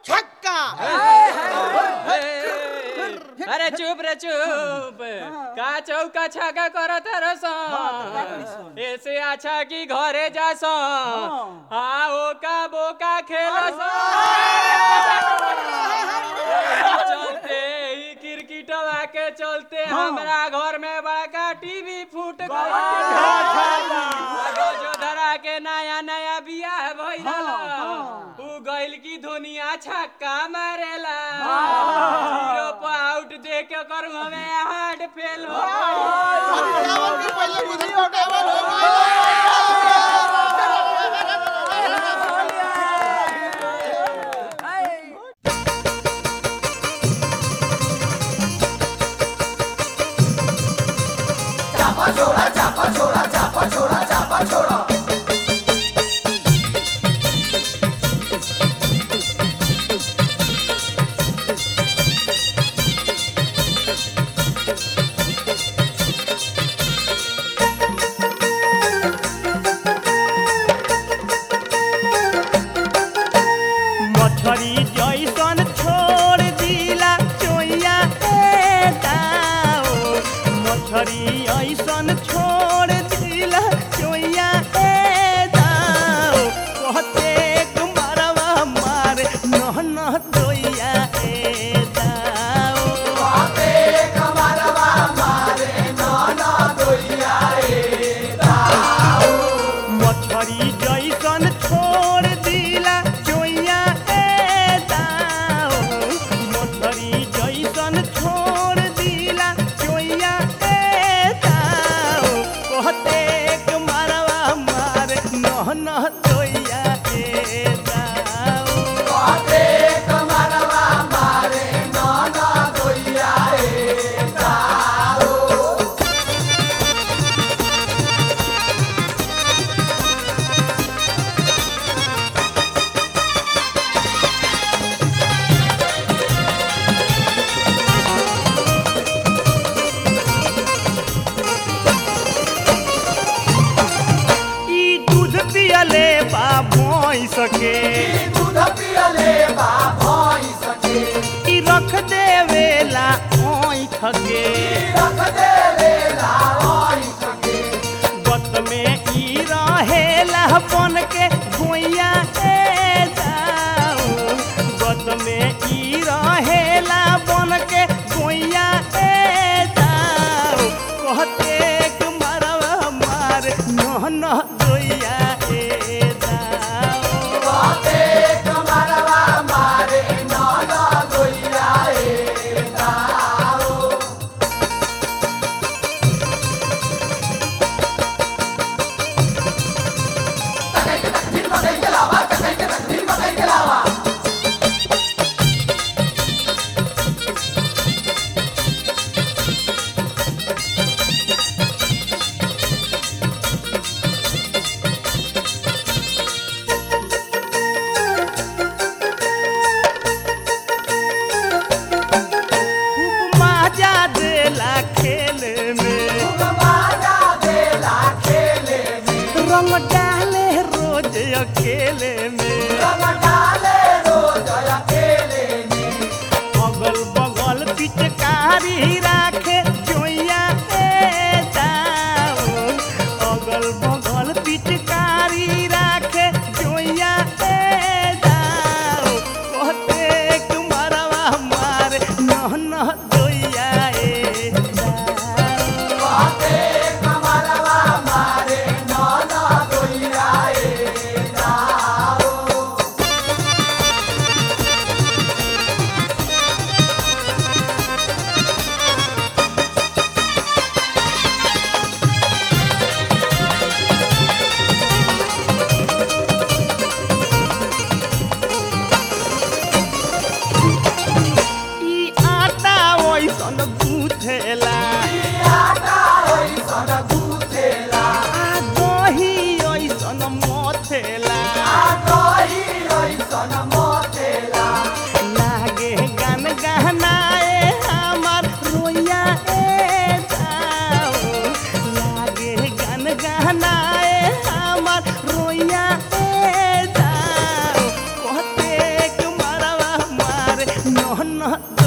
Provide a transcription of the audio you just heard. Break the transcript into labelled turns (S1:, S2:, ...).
S1: छक्का
S2: अरे चुप रे चुप का चौका छाका करत रस ऐसे अच्छा कि घरे जास हाँ ओका बोका खेलस चलते ही क्रिकेटवा के चलते हमरा घर में बड़का टीवी फूट गइल जो धरा के नया नया बियाह भइल उ गइल की दुनिया छक्का मारेला जीरो पे आउट दे के कर हमें हार्ट फेल हो
S1: टावर के पहले बुधन को टावर हो गया
S3: मछरी जैसन छोड़ दिला चोइया ए दाओ मछरी ऐसन छोड़ दिला चोइया ए दाओ कहते कुमारवा मारे नह नह दोइया ए दाओ मछरी जैसन छोड़ दिला चोइया ए दाओ मछरी जैसन छोड़ दिला चोइया ए दाओ कहते कुमारवा मारे नह नह दोइया ए दाओ ई दूध पियले बा भैंस के ई रख देवेला ओइठ के गत में ई रहेला बन के भुइया ए जाऊ गत में ई रहेला बन के भुइया ए जाऊ कहते कुमारवा मार नह नह दोइया ए जाऊ खूब मजा देला खेल में रंग डाले रोज अकेले में अगल बगल पिचकारी राखे जोइया ए दाऊ अगल बगल पिचकारी राखे जोइया ए दाऊ कहते कुमारवा मारे नह नह दोइया ए दाऊ
S1: छक्का
S3: धन